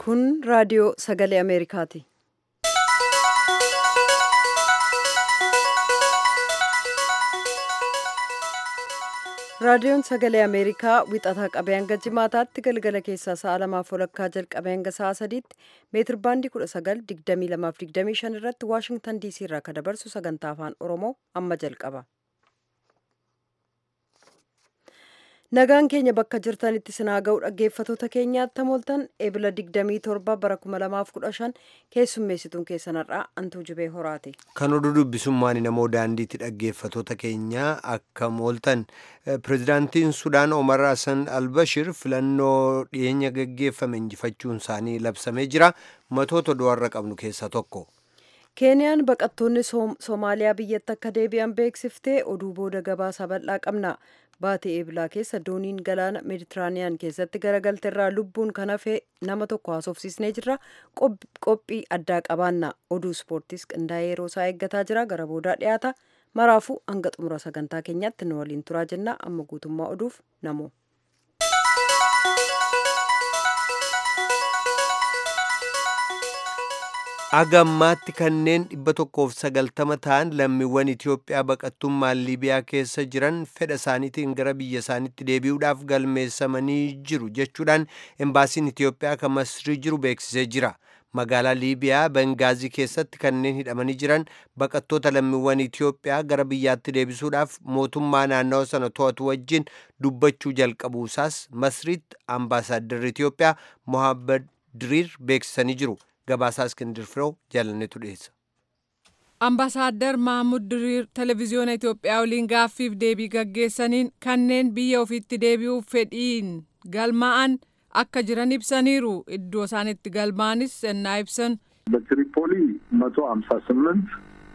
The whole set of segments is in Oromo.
Kun raadiyoo sagalee Ameerikaati. Raadiyoon sagalee Ameerikaa wixataa qabee hanga jimaataatti galgala keessaa sa'a lamaaf walakkaa jalqabee hanga sa'a sadiitti meetir baandii 19:22-25 irratti Waashingtan DC irraa kan dabarsu sagantaa afaan Oromoo amma jalqaba. Nagaan keenya bakka jirtanitti sinaa ga'u dhaggeeffatoota keenyaatti mooltan eebila 27 bara 2015 keessummeessituun keessanarraa antuu jibee horaati. Kan oduu dubbisummaan namoo daandiitti dhaggeeffatoota keenyaa akka mooltan pirezidaantiin Sudaan Omar Hassan Albashir filannoo dhiyeenya gaggeeffame injifachuun isaanii labsamee jira. Matoota du'arra qabnu keessaa tokko. Keeniyaan baqattoonni Soomaaliyaa biyyatti akka deebi'an beeksiftee oduu booda gabaasaa bal'aa qabna. Baatee eebilaa keessa dooniin galaana meeditiraaniyaan keessatti garagalte irraa lubbuun kan hafe nama tokko haasofsiisnee jirra. Qophii addaa qabaanna. Oduu ispoortiis qindaa'ee yeroo isaa eeggataa jira. Gara boodaa dhiyaata. Maraafuu hanga xumura sagantaa keenyaatti nu waliin turaa jenna. Amma guutummaa oduuf namoo. agammaatti kanneen dhibba tokkoof sagaltama ta'an lammiiwwan Itoophiyaa baqattummaan Liibiyaa keessa jiran fedha isaaniitiin gara biyya isaaniitti deebi'uudhaaf galmeessamanii jiru jechuudhaan embaasiin Itoophiyaa kan Masrii jiru beeksisee jira. Magaalaa Liibiyaa Bengaazii keessatti kanneen hidhamanii jiran baqattoota lammiiwwan Itoophiyaa gara biyyaatti deebisuudhaaf mootummaa naannawa sana to'atu wajjin dubbachuu jalqabuusaas Masriitti ambaasaadarri Itoophiyaa Mohaammed Diriir beeksisanii jiru. gabaasaa iskindir firoo jaalannetu dhiyeessa. Ambaasaadder Mahamud Diriir televezyiyoona Itoophiyaa waliin gaaffiif deebii gaggeessaniin kanneen biyya ofiitti deebi'uuf fedhiin galmaa'an akka jiran ibsaniiru iddoo isaan itti galmaanis sennaa ibsan. በትሪፖሊ መቶ ሀምሳ ስምንት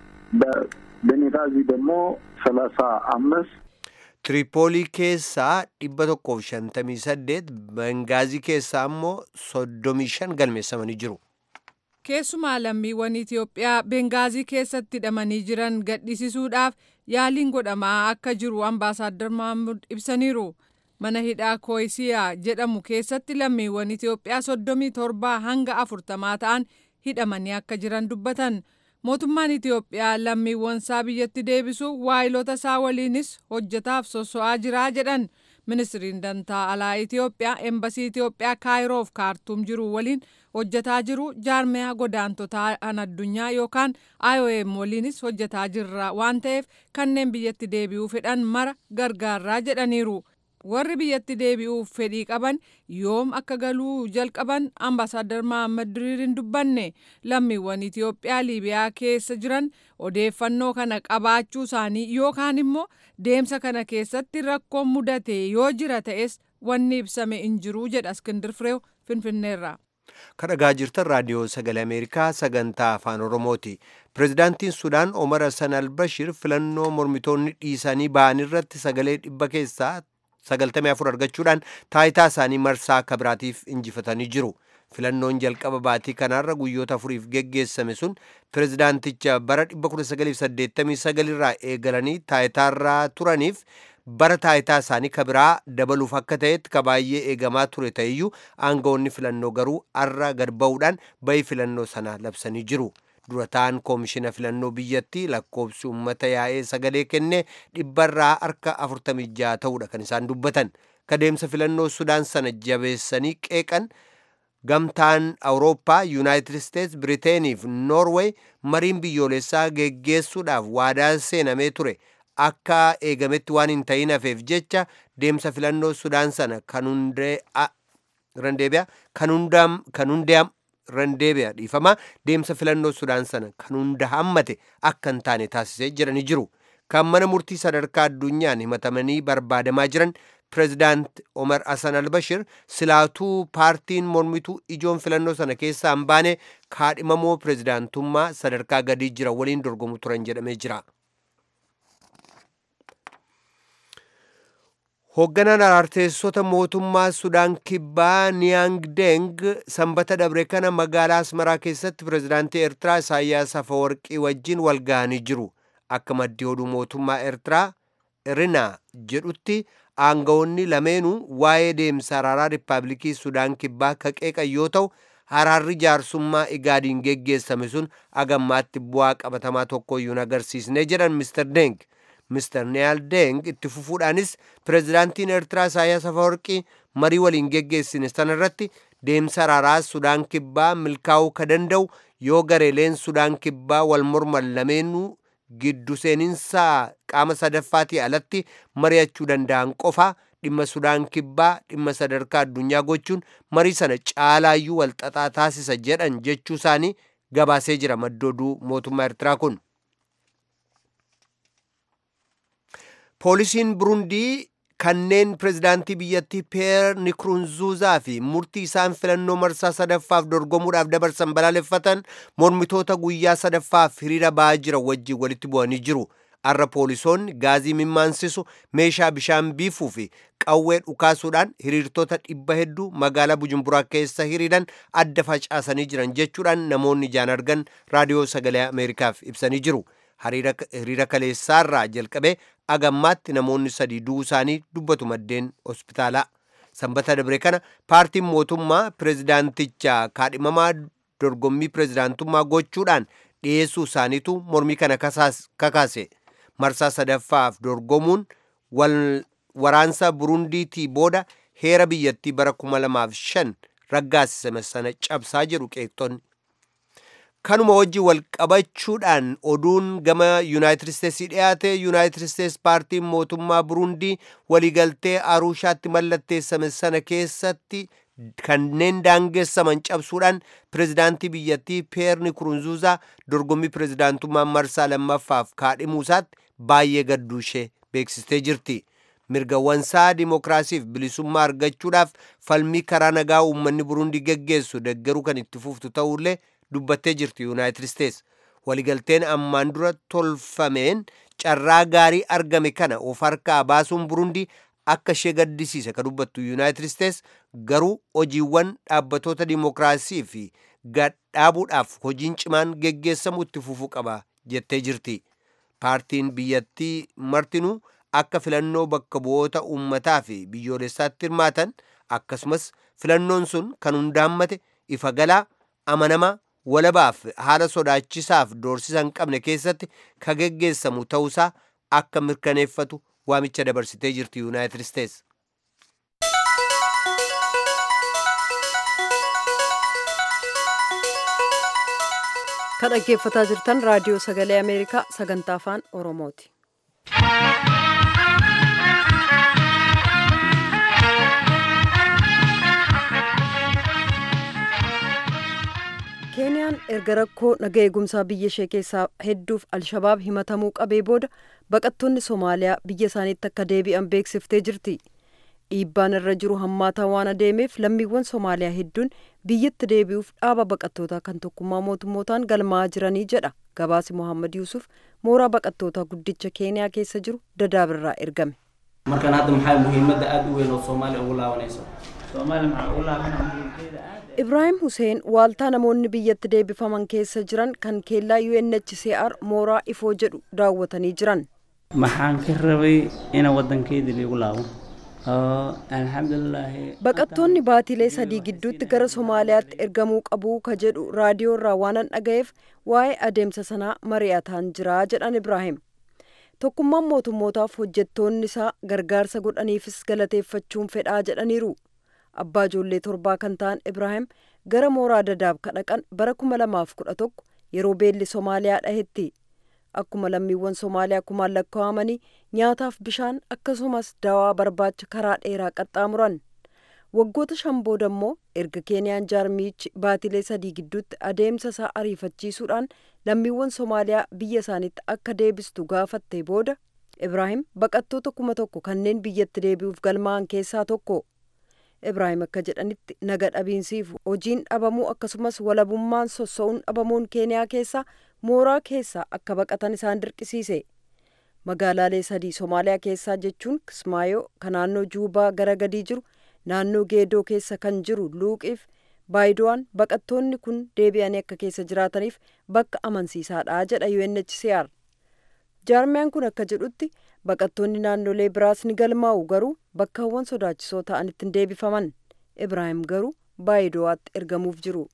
በቤንጋዚ ደግሞ ሰላሳ አምስት Tiripoolii keessaa dhibba tokkoof shantamii saddeet Bengaazii keessaa immoo soddomii shan galmeessamanii jiru. Keessumaa lammiiwwan Itoophiyaa Bengaazii keessatti hidhamanii jiran gadhiisisuudhaaf yaaliin godhamaa akka jiru ambaasaaddar Mahamud ibsaniiru. Mana hidhaa Kooyisiyaa jedhamu keessatti lammiiwwan Itoophiyaa soddomii torbaa hanga afurtamaa ta'an hidhamanii akka jiran dubbatan. Mootummaan Itoophiyaa lammiiwwan isaa biyyatti deebisuuf waayilota isaa waliinis hojjetaaf sosso'aa jira jedhan. Ministiriin dantaa alaa Itoophiyaa embasii Itoophiyaa kaayiroof kaartuum jiru waliin hojjetaa jiru jaarmiyaa godaantotaa an addunyaa yookaan IOM waliinis hojjetaa jirra waan ta'eef kanneen biyyatti deebi'uu fedhan mara gargaarraa jedhaniiru. Warri biyyatti deebi'uuf fedhii qaban yoom akka galuu jalqaban ambaasaaddar Mahammad Diriir hin dubbanne lammiiwwan Itoophiyaa Liibiyaa keessa jiran odeeffannoo kana qabaachuu isaanii yookaan immoo deemsa kana keessatti rakkoon mudate yoo jira ta'es wanni ibsame hin jiru jedha Iskindir Fireew Finfinneerraa. kadhagaa jirtan raadiyoo sagalee ameerikaa sagantaa afaan oromooti pirezidaantiin sudaan omar hassan albashir filannoo mormitoonni dhiisanii ba'an irratti sagalee dhibba keessaa sagaltamii afur argachuudhaan taayitaa isaanii marsaa akka biraatiif injifatanii jiru filannoon jalqaba baatii kanaarra guyyoota afuriif geggeessame sun pirezidaanticha bara 1989 irraa eegalanii taayitaarraa turaniif bara taayitaa isaanii kabiraa dabaluuf akka ta'etti ka baay'ee eegamaa ture ta'eyyuu aangawoonni filannoo garuu arra gad ba'uudhaan bahi filannoo sana labsanii jiru. dura ta'an koomishina filannoo biyyattii lakkoobsi uummata yaa'ee sagalee kenne dhibbarraa harka 46 ta'uudha kan isaan dubbatan kadeemsa filannoo sudaan sana jabeessanii qeeqan gamtaan awurooppaa yuunaayitid isteets biriteenii fi noorweey mariin biyyoolessaa geggeessuudhaaf waadaa seenamee ture akka eegametti waan hin ta'in hafeef jecha deemsa filannoo sudaan sana kan hundee'am randeebi'a dhiifama deemsa filannoo sudaan sana kan hunda hammate akka hin taane taasisee jiranii jiru kan mana murtii sadarkaa addunyaan himatamanii barbaadamaa jiran pirezidaant omar hasan albashir silaatuu paartiin mormituu ijoon filannoo sana keessaa hin baane kaadhimamoo pirezidaantummaa sadarkaa gadii jira waliin dorgomu turan jedhamee jira. hoogganaan arteessota mootummaa sudaan kibbaa niyaang deng sanbata dabre kana magaalaa asmaraa keessatti pirezidaantii eertiraa isaayyaas afawarqii wajjin wal ga'anii jiru akka maddii oduu mootummaa eertiraa irina jedhutti aangawoonni lameenuu waa'ee deemsa araaraa riippaabilikii sudaan kibbaa ka qeeqan yoo ta'u araarri jaarsummaa igaadiin geggeessame sun agammaatti bu'aa qabatamaa tokkoyyuu hin agarsiisne jedhan Mr. Deng. Mr. Neyal Deng itti fufuudhaanis pirezidaantiin Eertiraa Isaayyaas Afawarqii marii waliin geggeessine sanarratti deemsa araaraa Sudaan Kibbaa milkaa'uu ka danda'u yoo gareeleen Sudaan Kibbaa wal morman lameenuu giddu seeninsaa qaama sadaffaatii alatti mari'achuu danda'an qofa dhimma Sudaan Kibbaa dhimma sadarkaa addunyaa gochuun marii sana caalaayyuu walxaxaa taasisa jedhan jechuu isaanii gabaasee jira maddooduu mootummaa Eertiraa kun. Poolisiin Burundii kanneen pirezidaantii biyyattii Peer Nikurunzuuzaa fi murtii isaan filannoo marsaa sadaffaaf dorgomuudhaaf dabarsan balaaleffatan mormitoota guyyaa sadaffaaf hiriira ba'aa jira wajjin walitti bu'anii jiru. Har'a poolisoonni gaazii mimmaansisu meeshaa bishaan biifuu fi qawwee dhukaasuudhaan hiriirtota dhibba hedduu magaalaa Bujumburaa keessa hiriiran adda facaasanii jiran jechuudhaan namoonni ijaan argan raadiyoo sagalee Ameerikaaf ibsanii jiru. Hiriira kaleessaarraa jalqabee agammaatti namoonni sadii du'uu isaanii dubbatu maddeen hospitaalaa. Sanbata dabre kana paartiin mootummaa pirezidaanticha kaadhimamaa dorgommii pirezidaantummaa gochuudhaan dhiyeessuu isaaniitu mormii kana kakaase. Marsaa sadaffaaf dorgomuun waraansa Burundiitii booda heera biyyattii bara 2005 raggaasisame sana cabsaa jedhu qeeqxonni. kanuma wajjin wal qabachuudhaan oduun gama yuunaayitid isteetsii dhiyaate yuunaayitid isteets paartiin mootummaa burundii waliigaltee aruushaatti mallatteessame sana keessatti kanneen daangeessaman cabsuudhaan pirezidaantii biyyattii peer nikurunzuuzaa dorgommii pirezidaantummaa marsaa lammaffaaf kaadhimuusaatti baay'ee gadduu ishee beeksistee jirti. mirgawwansaa dimokiraasiif bilisummaa argachuudhaaf falmii karaa nagaa uummanni burundii geggeessu deggeruu kan itti fuftu ta'ullee dubbattee jirti yuunaayitid isteets waligalteen ammaan dura tolfameen carraa gaarii argame kana of harkaa baasuun burundii akka ishee gaddisiise ka dubbattu yuunaayitid isteets garuu hojiiwwan dhaabbatoota dimokiraasii fi gadhaabuudhaaf hojiin cimaan geggeessamu itti fufuu qaba jettee jirti paartiin biyyattii martinuu akka filannoo bakka bu'oota uummataa fi biyyoolessaatti hirmaatan akkasumas filannoon sun kan hundaammate ifa galaa amanamaa walabaaf haala sodaachisaaf doorsisa hin qabne keessatti ka geggeessamu ta'uusaa akka mirkaneeffatu waamicha dabarsitee jirti yuunaayitid isteets. kan dhaggeeffataa jirtan raadiyoo sagalee ameerikaa sagantaa afaan oromooti. keeniyaan erga rakkoo naga eegumsaa biyya ishee keessaa hedduuf alshabaab himatamuu qabee booda baqattoonni soomaaliyaa biyya isaaniitti akka deebi'an beeksiftee jirti dhiibbaan irra jiru hammaataa waan adeemeef lammiiwwan soomaaliyaa hedduun biyyatti deebi'uuf dhaaba baqattootaa kan tokkummaa mootummootaan galmaa'aa jiranii jedha gabaasi mohaammed yuusuf mooraa baqattootaa guddicha keeniyaa keessa jiru dadaabirraa ergame. markaan hadda maxaa muhiimadda aada u weyn oo soomaaliya ugu laabanayso ibraahim huseen waaltaa namoonni biyyatti deebifaman keessa jiran kan keellaa unhcr mooraa ifoo jedhu daawwatanii jiran maxaan ka rabay ina wadankeydii liigu laabo alxamdulilaahi baqattoonni baatilee sadii gidduutti gara somaaliyaatti ergamuu qabuu ka jedhu raadiyoo irraa waanan dhaga'eef waa'ee adeemsa sanaa mari'ataan jiraa jedhan ibraahim tokkummaan mootummootaaf hojjettoonni isaa gargaarsa godhaniifis galateeffachuun fedhaa jedhaniiru abbaa ijoollee torbaa kan ta'an ibraahim gara mooraa dadaab ka dhaqan bara kuma lamaaf kudha tokko yeroo beelli somaaliyaa dhahetti akkuma lammiiwwan somaaliyaa kumaan lakkaa'amanii nyaataaf bishaan akkasumas dawaa barbaacha karaa dheeraa qaxxaamuran waggoota shan booda immoo erga keeniyaan jaarmiichi baatilee sadii gidduutti adeemsa isaa ariifachiisuudhaan lammiiwwan somaaliyaa biyya isaaniitti akka deebistu gaafatte booda ibraahim baqattoota kuma tokko kanneen biyyatti deebi'uuf galmaa'an keessaa tokko ibraahim akka jedhanitti naga dhabiinsiif hojiin dhabamuu akkasumas walabummaan sossa'uun dhabamuun keeniyaa keessaa mooraa keessaa akka baqatan isaan dirqisiise magaalaalee sadii somaaliyaa keessaa jechuun kismaayoo kan naannoo juubaa gara gadii jiru naannoo geedoo keessa kan jiru luuqiif baayidoowwan baqattoonni kun deebi'anii akka keessa jiraataniif bakka amansiisaadha jedha UNHCR. jaarmiyaan kun akka jedhutti baqattoonni naannolee biraas ni galmaa'u garuu bakkaawwan sodaachisoo ta'anitti hin deebifaman ibraahim garuu baayidowaatti ergamuuf jiru.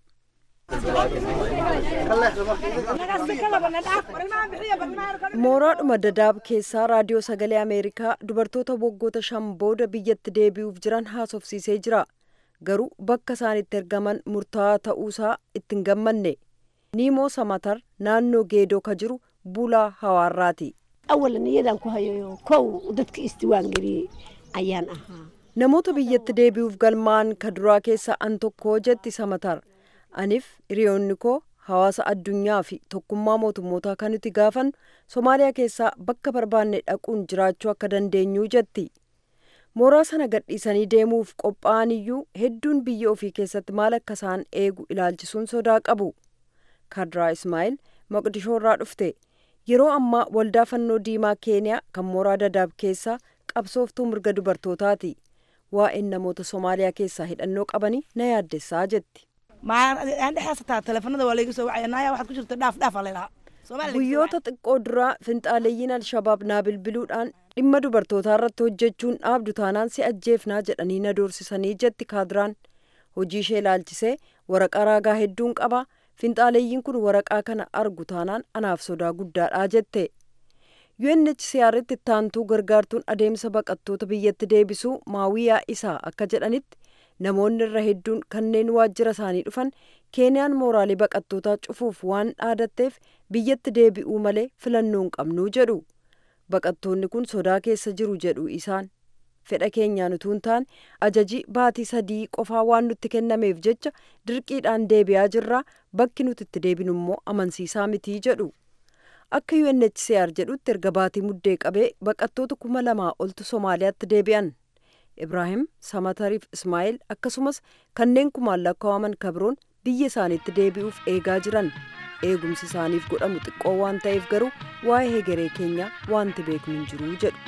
mooraadhuma dadaab keessaa raadiyoo sagalee ameerikaa dubartoota waggoota shan booda biyyatti deebi'uuf jiran haasofsiisee jira garuu bakka isaan itti ergaman murtaa'aa ta'uusaa ittiin gammanne niimoo samatar naannoo geedoo ka jiru bulaa hawaarraati. awalan iyadaan ku hayo kow dadka istiwaan geliyey ayaan ahaa namoota biyyatti deebi'uuf galmaa'an ka duraa keessa an tokko jetti samatar anif hiriyoonni koo hawaasa addunyaa fi tokkummaa mootummootaa kan nuti gaafan somaaliyaa keessaa bakka barbaanne dhaquun jiraachuu akka dandeenyuu jetti mooraa sana gadhiisanii deemuuf qophaa'an iyyuu hedduun biyya ofii keessatti maal akka isaan eegu ilaalchisuun sodaa qabu kadraa ismaa'il maqdishoorraa dhufte yeroo ammaa waldaa fannoo diimaa keeniyaa kan mooraa dadaab keessaa qabsooftuu mirga dubartootaati waa'een namoota somaaliyaa keessaa hidhannoo qabanii na yaaddessaa jetti. aan dhexaasataa teleefanada waa layga soo wacaya naaya waxaad ku jirta dhaaf dhaafa laydhaha guyyoota xiqqoo duraa finxaaleeyyiin alshabaab naa bilbiluudhaan dhimma dubartootaa irratti hojjechuun dhaabdu taanaan si ajjeefnaa jedhanii na doorsisanii jetti kaadiraan hojii ishee ilaalchisee waraqaa raagaa hedduun qaba finxaaleeyyiin kun waraqaa kana argu taanaan anaaf sodaa guddaadha jette UNHCR'tti ittaantuu gargaartuun adeemsa baqattoota biyyatti deebisuu maawiyaa isaa akka jedhanitti namoonni irra hedduun kanneen waajjira isaanii dhufan keeniyaan mooraalee baqattootaa cufuuf waan dhaadatteef biyyatti deebi'uu malee filannoo hin qabnuu jedhu baqattoonni kun sodaa keessa jiru jedhu isaan fedha keenyaan utuu hin taane ajajii baatii sadii qofaa waan nutti kennameef jecha dirqiidhaan deebi'aa jirraa bakki nuti itti deebinu immoo amansiisaa mitii jedhu akka UNHCR jedhutti erga baatii muddee qabee baqattoota kuma lamaa oltu Somaaliyaatti deebi'an. Ibraahim Samatariif Ismaa'eel akkasumas kanneen kumaan lakkaa'aman kabroon biyya isaaniitti deebi'uuf eegaa jiran eegumsi isaaniif godhamu xiqqoo waan ta'eef garuu waa'ee hegeree keenyaa wanti beeknu hin jiru jedhu.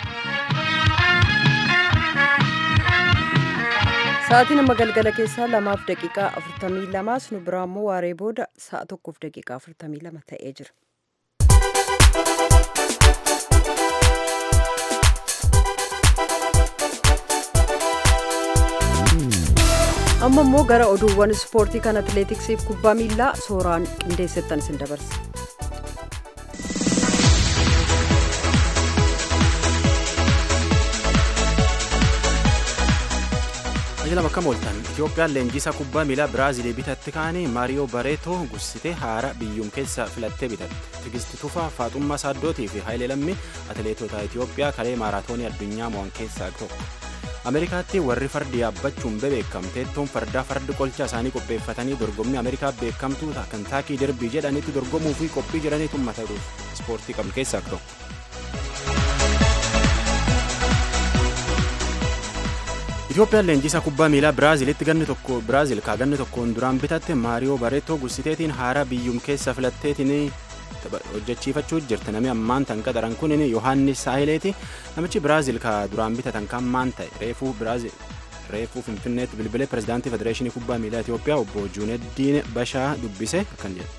Sa'aatii nama galgala keessaa lamaaf daqiiqaa afurtamii lamaas nu biraa immoo waaree booda sa'a tokkoof daqiiqaa afurtamii lama ta'ee jira. amma immoo gara oduuwwan ispoortii kan atileetiksiif kubbaa miilaa sooraan qindeessettan isin dabarsa. Ajila bakka mooltan Itoophiyaan leenjisaa kubbaa miilaa Biraazilii bitatti kaanii Maariyoo Bareetoo gussitee haara biyyuum keessa filattee bitatte. Tigisti Tufaa, Faaxummaa Saaddootii fi Hayilee Lammii atileetota Itoophiyaa kalee maaraatoonii addunyaa mo'an keessaa tokko. ameerikaatti warri fardi yaabbachuun beekamteettoon fardaa fardi qolcha isaanii qopheeffatanii dorgommii ameerikaa beekamtuu kantaakii derbii jedhanitti dorgomuu fi qophii jiraniitu mata duuf ispoortii qabnu keessaa tokko. Itoophiyaan leenjisaa kubbaa miilaa Biraazilitti ganni tokko Biraazil kaa ganni tokkoon duraan bitatte Maariyoo Bareetoo gussiteetiin haara biyyuum keessa filatteetiin hojjechiifachuu jirti namni ammaan tan qaxaran kun yohaannis saahileeti namichi biraazil ka duraan bitatan kan maan ta'e reefuu biraazil reefuu finfinneetti bilbilee pirezidaantii federeeshinii kubbaa miilaa Itoophiyaa obbo Juuneddiin Bashaa dubbise akkan jedhe.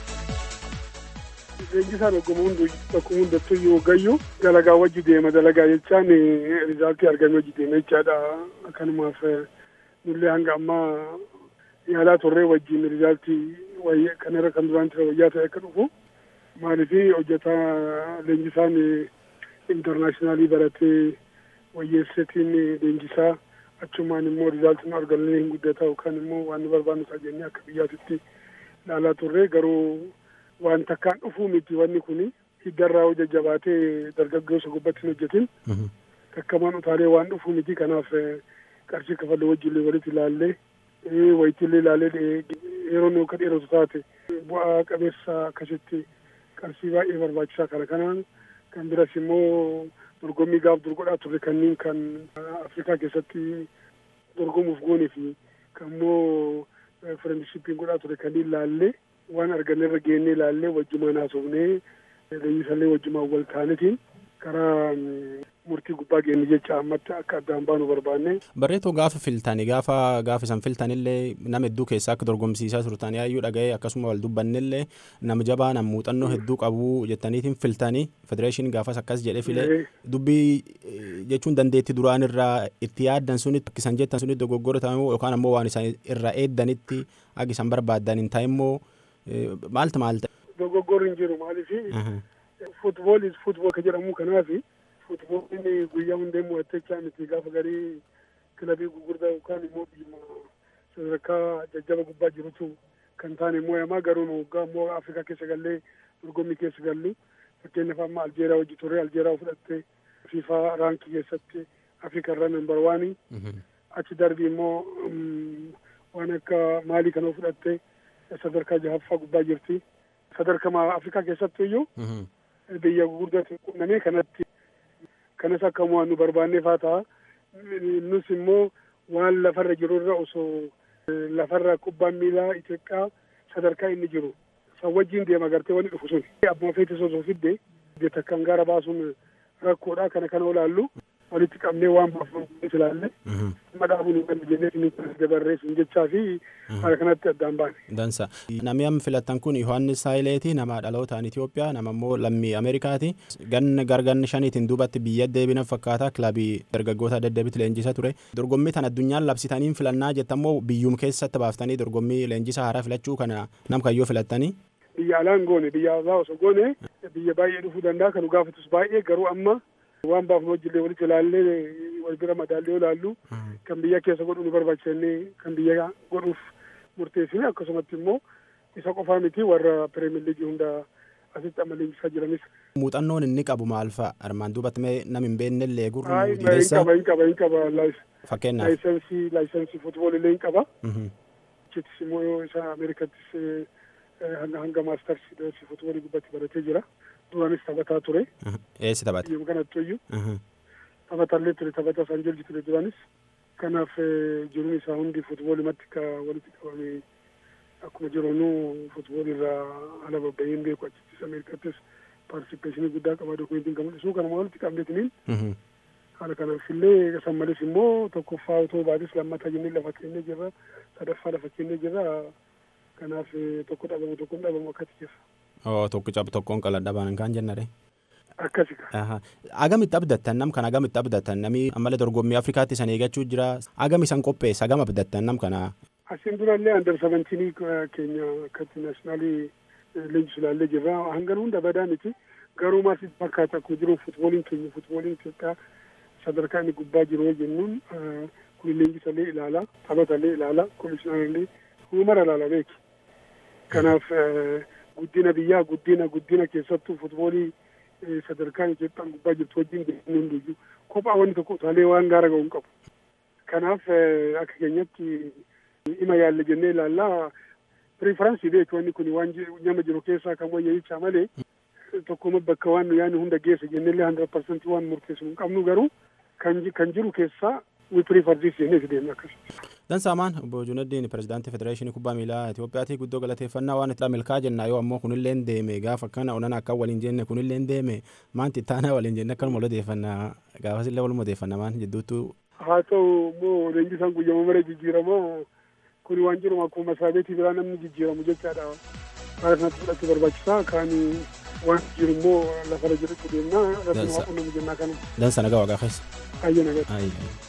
Leenjisaan ogguma hundu bakka hundattuu yoo gayyu dalagaa wajji deema dalagaa jechaan rizaaltii argame wajji deema jechaadha akkanumaaf nullee hanga ammaa yaalaa turree wajjin rizaaltii kanarra kan duraan ture wayyaa ta'e akka dhufu maalifi hojjetaa leenjisaan intarnaashinaali baratee wayyeessetiin leenjisaa achumaan immoo rizaaltiin argannee hin guddata yookaan immoo waan nu barbaannu ta'a jennee akka biyyaatitti ilaalaa turre garuu waan takkaan dhufuu miti wanni kun hiddarraa hojja jabaatee dargaggeessa gubbatti hin hojjetin takkamaan utaalee waan dhufuu miti kanaaf qarshii kafallee wajjillee walitti ilaallee wayitillee ilaalee yeroo nu akka dheeratu taate bu'aa qabeessa akkasitti qarshii baay'ee barbaachisaa kana kanaan kan biras immoo dorgommii gaaf dur godhaa turre kanneen kan afrikaa keessatti dorgomuuf goonee fi kan immoo firendishippiin godhaa turre kanneen laallee waan arganne irra geennee laallee wajjumaan haasofnee leenjisallee wajjumaan wal taanetiin karaa murtii gubbaa geenye jecha ammatti akka addaan baanu barbaanne. Barreetoo gaafa filtani gaafa gaafa isan filtanillee nama hedduu keessaa akka dorgomsiisaa turtan yaayyuu dhaga'ee akkasuma wal dubbannillee nama jabaa nama muuxannoo hedduu qabu jettaniitiin filtanii federeeshinii gaafas akkas jedhee filee dubbii jechuun dandeetti duraan irraa itti yaaddan sunitti akkisan jettan sunitti dogoggora ta'e yookaan ammoo waan isaan irraa eeddanitti akka isaan barbaadan hin ta'e immoo maalta maalta. Dogoggorri hin jiru maaliif futbool is futbool ka jedhamu kanaafi. futbooliin guyyaa hundee mo'attechaa miti gaafa garii kilabii gurguddaa yookaan immoo biyya sadarkaa jajjaba gubbaa jirutu kan taane mo'amaa garuu waggaa immoo afrikaa keessa gallee dorgommii keessa gallu fakkeenyaaf amma aljeeraa hojii turre aljeeraa fudhatte fiifaa raankii keessatti afrikaa irra nambar waanii achi darbii immoo waan akka maalii kana fudhatte sadarkaa jahaffaa gubbaa jirti sadarkaa afrikaa keessatti iyyuu biyya gurguddaa qunnamee kanatti kanas akka mo'annu barbaannee faa ta'a. Nus immoo waan lafarra jirurra osoo lafarra kubbaan miilaa Itoophiyaa sadarkaa inni jiru san wajjin deema gartee wanni dhufu sun. Abbaa feetis osoo fidde takkaan gaara baasuun rakkoodha kana kana olaallu walitti qabnee waan baafamu ilaalle amma dhaabuun hin galle jennee inni dabarreessin jechaa fi haala kanatti addaan baane. Dansa. Namni amma filattan kun Yohaannis Saayileeti nama dhalootaan Itoophiyaa nama immoo lammii Ameerikaati. Ganna garganna shaniitiin duubatti biyya deebina fakkaata kilabii dargaggoota deddeebitti leenjisaa ture. Dorgommii tan addunyaan labsitaniin filannaa jettammoo biyyum keessatti baaftanii dorgommii leenjisaa haaraa filachuu kana nam kayyoo filattanii. Biyya alaan goone biyya alaa osoo goone biyya baay'ee dhufuu danda'a kan gaafatus baay'ee garuu amma waan baafnu wajjillee walitti ilaallee wal bira madaallee ilaallu kan biyya keessa godhu nu barbaachisannee kan biyya godhuuf murteessine akkasumatti immoo isa qofaa miti warra pireemiyar liigii hunda asitti amma leenjisaa jiranis. Muuxannoon inni qabu maal fa'a armaan duubatti mee nam hin beeknellee gurru Hin qaba hin qaba hin qaba fakkeenyaaf laayisensii laayisensii futboolillee hin qaba. Achittis immoo isa Ameerikattis hanga hanga maastarsii doorsii futboolii gubbatti baratee jira. Duraanis taphataa ture. Eessi taphate? Biyya kanatti iyyuu. Taphataallee ture taphata isaan jolji ture duraanis. Kanaaf jiruun isaa hundi futboolimatti ka walitti qabame akkuma jiruunuu futbool irraa ala babba'een beeku achittis Ameerikattis paartisipeeshinii guddaa qaba dokumentiin kan mul'isu kanuma walitti qabneetiniin haala kanaaf illee san malees immoo tokkoffaa otoo baatis lammataa jennee lafa kennee jirra sadaffaa lafa kennee jirra kanaaf tokko dhabamu tokko hin dhabamu akkati jira. Oo tokko cabu tokkoon qala dhaban kan jennare. Akkasi Agamitti abdattan nam kana agamitti abdattan namni ammallee dorgommii Afrikaatti san eeggachuu jira agam isan qopheessa agam abdattan nam kana. Asiin durallee andar sabantinii keenya akkatti naashinaalii leenjisu ilaallee jirra hangan hunda badaa miti garuu maasitti fakkaata akkuma jiru futbooliin keenya futbooliin Itoophiyaa sadarkaa inni gubbaa jiru jennuun kun leenjisallee ilaala taphatallee ilaala komishinarallee humara ilaala beeki. Kanaaf guddina biyyaa guddina guddina keessattuu futboolii sadarkaan Itoophiyaan gubbaa jirtu wajjin guddinni hundiyyuu kophaa wanni tokko utaalee waan gaara ga'u hin qabu. Kanaaf akka keenyatti ima yaalle jennee ilaallaa piriifaransii beeku wanni kun waan nama jiru keessaa kan wayyaa'ichaa malee tokkuma bakka waan nu yaadnu hunda geessa jennellee hundred parsentii waan murteessu hin qabnu garuu kan jiru keessaa we prefer this jennee deemna akkasuma. Dansaamaan obbo Junaddiin pirezidaantii federeeshinii kubbaa miilaa Itoophiyaati guddoo galateeffannaa waan itti milkaa jenna yoo ammoo kunillee deeme gaafa akkana onan akka waliin jenne kunillee deeme maanti ittaanaa waliin jenne akkanuma wal odeeffannaa gaafasillee waluma odeeffanna maan jidduuttu. Haa ta'u immoo leenjisaan guyyama mara jijjiiramoo kun waan jiru akkuma masraa beetii biraa namni jijjiiramu jechaadha. Haala kanatti fudhachuu barbaachisaa kaan waan jiru immoo lafarra jirutti deemnaa irratti waa qunnamu jennaa kana. Dansa nagaa waaqaa keessa. Ayya nagaa.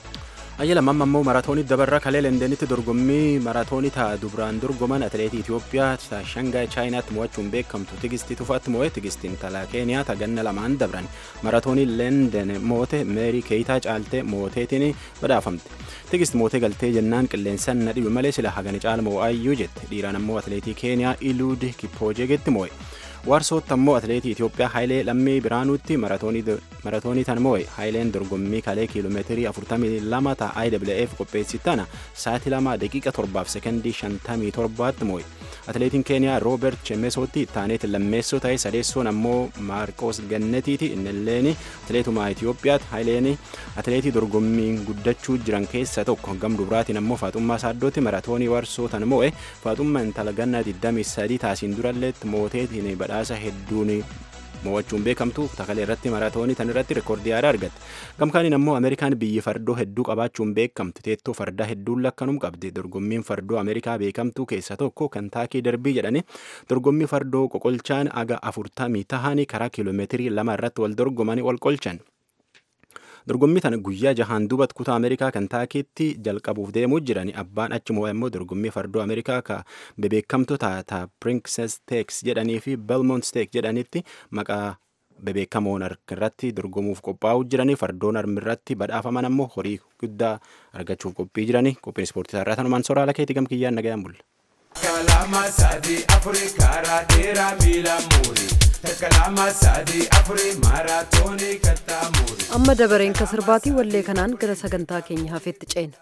Ayya lamamma immoo maraatoonii dabarraa kalee Leendeenitti dorgommii maraatoonii ta'a dubraan dorgoman atileetii Itoophiyaa Shangaay Chaayinaatti mo'achuun beekamtu Tigistii Tufaatti mo'e Tigistiin talaa Keeniyaa taganna lamaan dabran maraatoonii Leenden moote Meerii Keeyitaa caaltee mooteetiin badhaafamte. Tigist mootee galtee jennaan qilleensaan na dhibe malee sila hagani caala mo'aayyuu jette dhiiraan ammoo atileetii Keeniyaa Iluud Kippoojeegetti mo'e. Waarsootti ammoo atileetii Itoophiyaa Haayilee Lammii Biraanuutti maratoonii tan moo'e Haayileen dorgommii kalee kiiloomeetirii 42 ta'a IWF qopheessi tana sa'aatii lama daqiiqa torbaaf sekondii 57tti moo'e. Atileetiin Keeniyaa Rooberт Chemesootti taaneeti lammeessoo ta'e sadeessoon ammoo Maarqoos Gannatiiti innilleen atileetuma Itoophiyaatti Haayileen atileetii dorgommiin guddachuu jiran keessaa tokko gam dubraatiin ammoo Faaxummaa Saaddootti maratoonii warsoo tan moo'e Faaxummaa intala ganna 23 taasiin duralleetti mooteetiin badhaasa hedduun mo'achuun beekamtu takalee irratti maraatoonii tan irratti reekoordii haaraa argatte gamkaaniin ammoo ameerikaan biyyi fardoo hedduu qabaachuun beekamti teettoo fardaa hedduun lakkanum qabdi dorgommiin fardoo ameerikaa beekamtuu keessa tokko kantaakii darbii jedhani dorgommii fardoo qoqolchaan aga afurtamii tahanii karaa kiiloomeetirii lama irratti wal dorgomanii wal qolchan. dorgommii tana guyyaa jahaan duubatti kutaa ameerikaa kantaakiitti jalqabuuf deemuu jirani abbaan achi mo'aa immoo dorgommii fardoo ameerikaa ka bebeekamtu taata princess stakes jedhanii fi belmont stake jedhanitti maqaa bebeekamoon irratti dorgomuuf qophaa'uu jiranii fardoon irratti badhaafaman ammoo horii guddaa argachuuf qophii jiranii qophiin ispoortii irraa tanumaan soraala keetii gamkiyyaan nagayaan bulla. Kalama sadi afuri karaa dheeraa miila muurii. Kalama sadi afuri maaraatoonii kattaa muurii. amma dabareen ka sirbaatii wallee kanaan gara sagantaa keenya hafeetti ceena.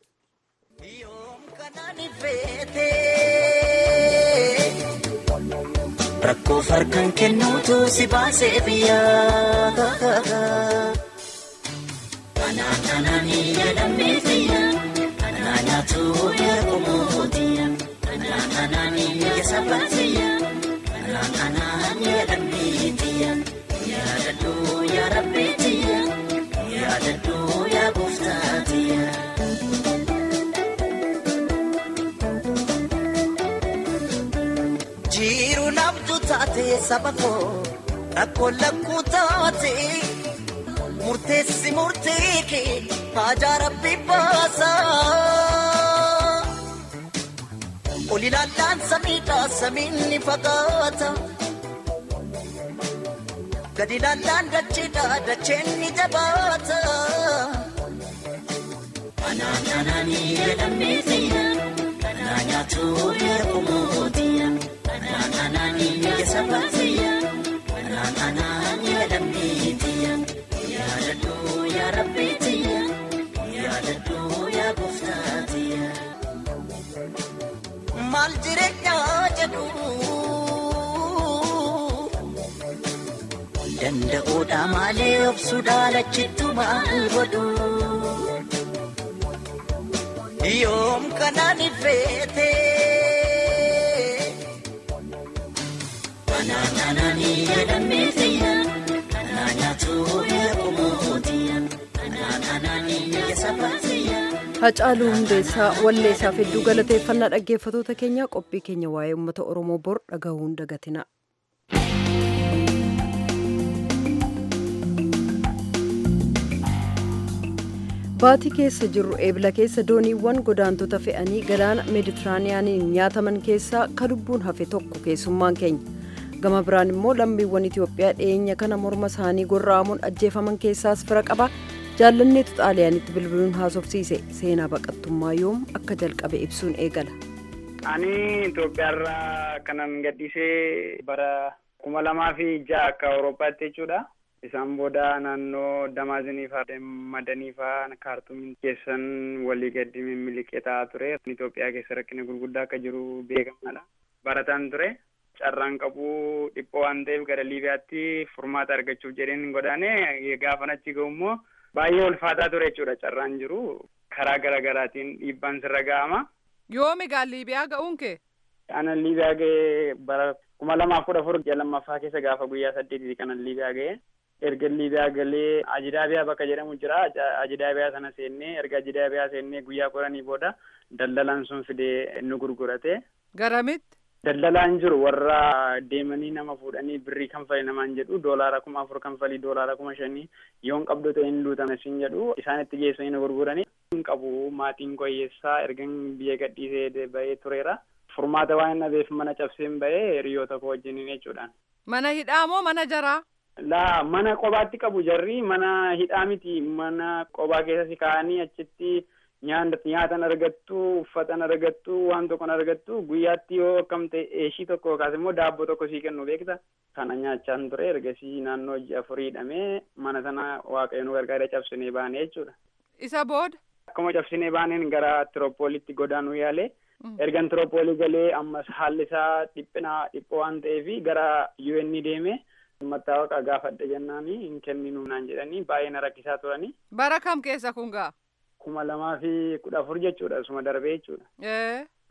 Rakkoo farkaan kennuutu si baasee biyyaa. Anaan anaan jedhamee fayyaa. Anaan nyaatu eegumoo mootiya. Anaan anaan keessa baasiyya. Anaan anaan jedhamee tiyya. Yaadadhu yaa rabbii tiyya. Yaadadhu yaa gooftaa tiyya. Jiru nabdu taate saba koo rakkoo lakkuu taate murteessi murtee kee haajaa rabbi baasa. Ol ilaallaan samiidha samiin ni fagaata. Gadi ilaallaan dacheedha dacheen ni jabaata. Anaan anaanii jedhamee fayya. Anaan nyaatu eegumoo mootiya. Anaan anaanii keessa baasiyya. Anaan anaan jedhamee tiyya. Yaadadhu yaa rabbii tiyya. Yaadadhu yaa gooftaa tiyya. Maal jireenyaa jedhu. Danda'uudha malee obsuudha lachittu maal godhu. Yoom kanaan ifeete. Anaan anaanii jedhamee fayya. Anaan nyaatu eegumoo mootiya. Anaan anaanii keessa baasiyya. Hacaaluu Hundeessaa walleessaaf hedduu galateeffannaa dhaggeeffatoota keenya qophii keenya waa'ee uummata Oromoo bor dhagahuun dagatina. Baatii keessa jirru eebila keessa dooniiwwan godaantota fe'anii galaana meeditiraaniyaaniin nyaataman keessaa ka lubbuun hafe tokko keessummaan keenya. Gama biraan immoo lammiiwwan Itoophiyaa dhiyeenya kana morma isaanii gorra'amuun ajjeefaman keessaas fira qaba. jaalanneetu xaaliyaanitti bilbiluun haasofsiise seenaa baqattummaa yoom akka jalqabe ibsuun eegala. Ani Itoophiyaarraa kanan gadhiisee bara kuma lamaa fi ja'a akka Awurooppaatti jechuudha. Isaan booda naannoo Damaazinii fa'aa madanii fa'aa kaartumiin keessan walii gadi miliqee ta'aa ture. Itoophiyaa keessa rakkina gurguddaa akka jiru beekamaadha. Barataan ture. Carraan qabu dhiphoo waan ta'eef gara Liibiyaatti furmaata argachuuf jedheen godaane gaafan achi ga'u immoo baay'ee ulfaataa ture jechuudha carraan jiru karaa garaagaraatiin dhiibbaan sirra ga'ama. Yoomi gaa Liibiyaa ga'uun kee? Ana Liibiyaa ga'ee bara kuma lamaaf kudha afur ji'a lammaffaa keessa gaafa guyyaa saddeetii kanan Liibiyaa ga'ee erga Liibiyaa galee Ajidaabiyaa bakka jedhamu jira Ajidaabiyaa sana seennee erga Ajidaabiyaa seennee guyyaa kudhanii booda daldalaan sun fidee nu gurgurate. Garamitti? Daldalaan jiru warra deemanii nama fuudhanii birrii kanfali namaan jedhu doolaara kuma afur kanfalii doolaara kuma shanii yoon qabdu ta'e hin luutame sin jedhu isaanitti geessanii nu gurguranii hin qabu maatiin koyyeessaa ergan biyya gadhiisee bahee tureera. Furmaata waan hin dhabeef mana cabseen bahee hiriyoota koo wajjiniin jechuudhaan. Mana hidhaa moo mana jaraa? Laa mana qobaatti qabu jarri mana hidhaa miti mana qobaa keessa si kaa'anii achitti nyaatan argattu uffatan argattu waan tokkon argattu guyyaatti yoo akkam ta'e eeshii tokko yookaas immoo daabboo tokko sii kennu beekta kana nyaachaan ture ergasii naannoo ji'a afurii hidhamee mana sana waaqayyo nu gargaara cabsinee baane jechuudha. Isa booda? Akkuma cabsinee baaneen gara Tiroopoolitti godaanuu yaale ergan Tiroopoolii galee ammas haalli isaa dhiphinaa dhiphoo waan ta'eef gara UN deeme mattaawaqa gaafadha jennaani hin kenninu naan jedhanii baay'ee na rakkisaa turanii. Bara kam keessa kun gaa? kuma lamaa fi kudha afur jechuudha suma darbee jechuudha.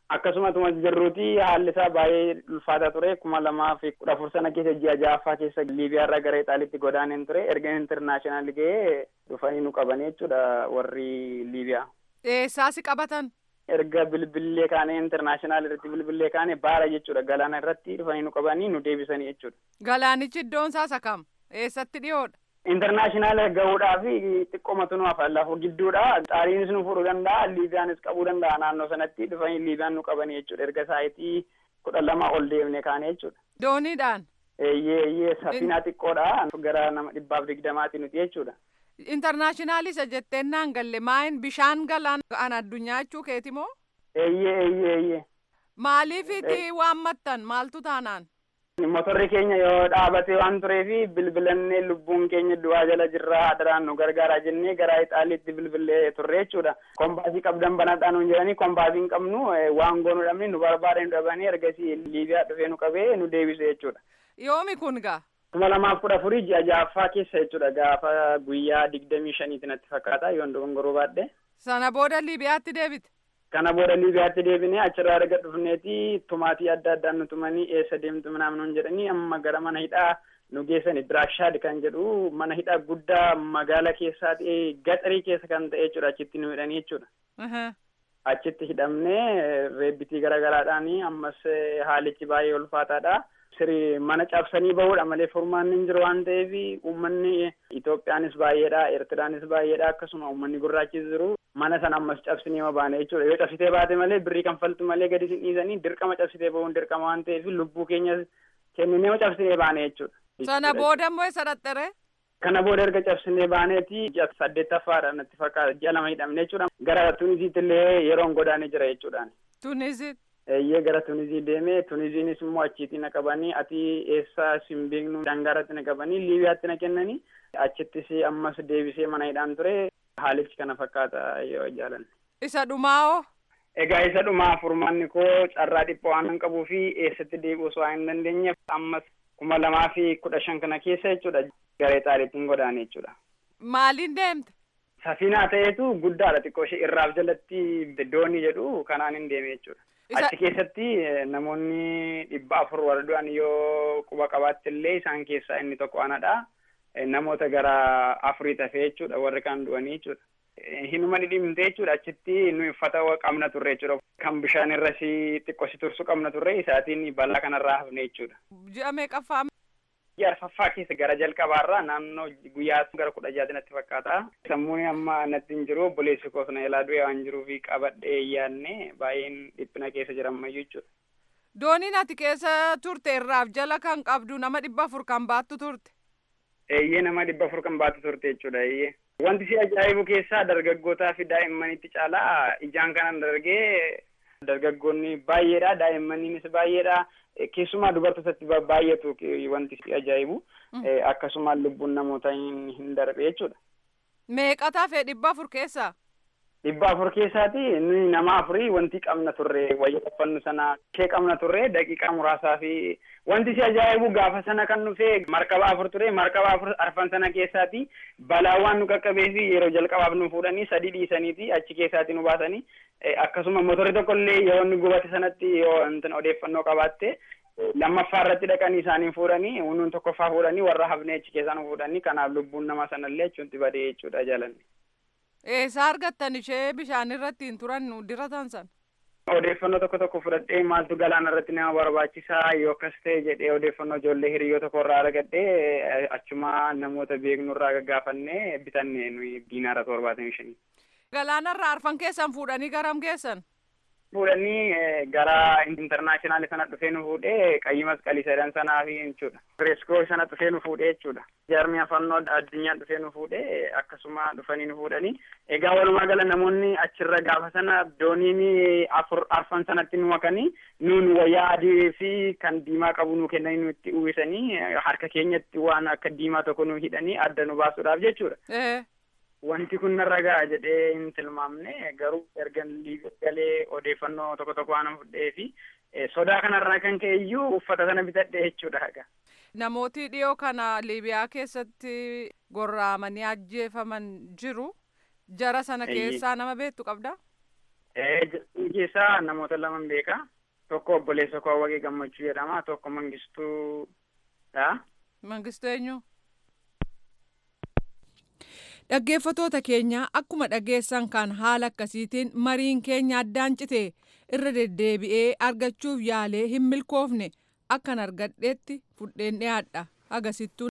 akkasumatuma jirruuti haalli isaa baay'ee ulfaataa ture kuma lamaa fi kudha afur sana keessa ji'a ja'affaa keessa liibiyaa irraa gara ixaaliitti godaaneen ture erga intarnaashinaal ga'ee dhufanii nu qabanii jechuudha warri liibiyaa. Eessaa si qabatan? erga bilbillee kaane intarnaashinaal irratti bilbillee kaane baara jechuudha galaana irratti dhufanii nu qabanii nu deebisanii jechuudha. Galaanichi iddoon isaa sakam? Eessatti dhiyoodha? Intarnaashinaal gahuudhaaf xiqqoomatu nu hafa lafa gidduudha. Xaaliinis nu fuudhuu danda'a, Liibiyaanis qabuu danda'a naannoo sanatti dhufanii Liibiyaan nu qabanii jechuudha. Erga saayitii kudha lama ol deemne kaane jechuudha. Dooniidhaan? Eeyyee eeyyee safinaa xiqqoodha. Gara nama dhibbaaf digdamaati nuti jechuudha. Intarnaashinaali isa jetteen naan galle maayin bishaan galaan an addunyaa jechuu keeti moo? Eeyyee eeyyee eeyyee. Maaliifiti waammattan maaltu taanaan? Motorri keenya yoo dhaabate waan tureefi bilbilannee lubbuun keenya du'aa jala jirraa adaraan nu gargaaraa jennee gara ixaaliitti bilbilee turre jechuudha. Kombaasii qabdan banadhaa nuun jedhanii kombaasii hin qabnu waan goonuu dhabne nu barbaade nu dhabanii ergasii Liibiyaa dhufee nu qabee nu deebise jechuudha. Yoomi kun gaa? kuma lamaaf kudha afurii ji'a ja'affaa keessa jechuudha gaafa guyyaa digdamii shaniiti natti fakkaata yoon dogongoruu baadhe. Sana booda Liibiyaatti deebite? Kana booda Liibiyaatti deebinee achirraa erga dhufneeti tumaatii adda addaan nu tumanii eessa deemtu naannoo jedhanii amma gara mana hidhaa nu geessani Diraashaad kan jedhu mana hidhaa guddaa magaala keessaa ta'e gaxarii keessa kan ta'e jechuudha achitti nu hidhanii jechuudha. Achitti hidhamnee reebbitii garaagaraadhaan ammas haalichi baay'ee ulfaataadha. Siri mana cabsanii bahuudha malee furmaanni hin jiru waan ta'eef uummanni Itoophiyaanis baay'eedha, Eertiraanis baay'eedha akkasuma uummanni gurraachis jiru. Mana sana ammas cabsinee ma baane jechuudha. Yoo cabsitee baate malee birrii kanfaltu malee gadi sin dhiisanii dirqama cabsitee bahuun dirqama waan ta'eef lubbuu keenya kenninee cabsinee baane jechuudha. Sana booda immoo isa dhaxxare? Kana booda erga cabsinee baaneeti ji'a saddeettaffaadha natti fakkaata ji'a lama hidhamne jechuudha. Gara Tunisiitti illee yeroon godaanee jira jechuudhaan. Tunisiit? Eeyyee gara Tunizii deemee Tuniziinis immoo achitti na qabanii ati eessa sin beeknu dangaratti na qabanii Liibiyaatti na kennanii achittis ammas deebisee mana hidhaan ture haalichi kana fakkaata yoo jaalanne. Isa dhumaa hoo? Egaa isa dhumaa furmaanni koo carraa dhiphaa waan hin qabuu fi eessatti deebi'uu osoo hin dandeenyeef ammas kuma lamaa fi kudha shan kana keessa jechuudha gara Ixaaliitiin godaane jechuudha. Maaliin deemte? Safiinaa ta'eetu guddaadha xiqqoo ishee irraaf jalatti doonii jedhu kanaan hin deeme jechuudha. Achi keessatti namoonni dhibba afur warra du'an yoo quba qabaatti illee isaan keessaa inni tokko anadha. Namoota gara afurii tafee jechuudha warri kaan du'anii jechuudha. Hinuma dhidhimte jechuudha achitti nu uffata qabna turre jechuudha. Kan bishaan irra si xiqqoo si tursu qabna turre isaatiin balaa kanarraa hafne jechuudha. Ji'a meeqaffaa? Ji'a arfaffaa keessa gara jalqabaarraa naannoo guyyaa gara kudha jaati natti fakkaata. Sammuun amma natti hin jiru obboleessi koos na ilaa du'e waan jiruuf qabadhee yaadne baay'een dhiphina keessa jiran mayyuu jechuudha. Dooniin ati keessa turte irraaf jala kan qabdu nama dhibba afur kan baattu turte. Eeyyee nama dhibba afur kan baattu turte jechuudha eeyyee. Wanti si ajaa'ibu keessaa dargaggootaa fi daa'immanitti caalaa ijaan kanan dargee dargaggoonni baay'eedha daa'immaniinis baay'eedha. keessumaa dubartootatti baay'atu wanti si ajaa'ibu akkasuma lubbuun namoota hin darbe jechuudha. Meeqataa fee dhibba afur keessaa? Dhibba afur keessaati nuyi nama afurii wanti qabna turre wayya uffannu sana ishee qabna turre daqiiqaa muraasaa fi wanti si ajaa'ibu gaafa sana kan dhufe markaba afur ture markaba afur arfan sana keessaati balaawwan nu qaqqabee fi yeroo jalqabaaf nu fuudhanii sadii dhiisaniiti achi keessaati nu baasanii akkasuma motorri tokko illee yeroo inni gubate sanatti yoo intin odeeffannoo qabaatte lammaffaa irratti dhaqanii isaanii fuudhanii nuun tokkoffaa fuudhanii warra hafnee achi keessaa nu fuudhanii kanaaf lubbuun nama sanallee achuutti badee jechuudha jaalanne. Eessaa argattan ishee bishaan irratti hin turan diratan san? Odeeffannoo tokko tokko fudhadhee maaltu galaana irratti nama barbaachisaa yoo akkas ta'e jedhee odeeffannoo ijoollee hiriyyoo tokko irraa argadhee achuma namoota beeknu irraa gaggaafannee bitanne nuyi diinaara torbaatamii shanii. Galaana irraa arfan keessan fuudhanii garam geessan? Fuudhanii gara intarnaashinaali sana dhufee nu fuudhee qayyi masqalii sadan sanaa fi jechuudha. Reeskoo sana dhufee nu fuudhee jechuudha. Jaarmiyaa fannoo addunyaa dhufee nu fuudhee akkasuma dhufanii nu fuudhanii. Egaa walumaa gala namoonni achirra gaafa sana dooniin afur arfan sanatti nu makanii nuun wayyaa adii fi kan diimaa qabu nu kennanii nutti uwwisanii harka keenyatti waan akka diimaa tokko nu hidhanii adda nu baasuudhaaf jechuudha. Wanti kun narra ga'a jedhee hin tilmaamne garuu erga galee odeeffannoo tokko tokko waan fudhee fi sodaa kanarraa kan ka'e iyyuu uffata sana bitadhe jechuudha haga. Namooti dhiyoo kana Liibiyaa keessatti gorraamanii ajjeefaman jiru. Jara sana keessaa nama beektu qabda? keessaa namoota laman beeka. Tokko obboleessa koo Awwaqee Gammachuu jedhama. Tokko Mangistuudha. Mangistuu eenyu? Dhaggeeffatoota keenya akkuma dhageessan kan haala akkasiitiin mariin keenya addaan cite irra deddeebi'ee argachuuf yaalee hin milkoofne akkan argadheetti fudheen dhiyaadha agasittuu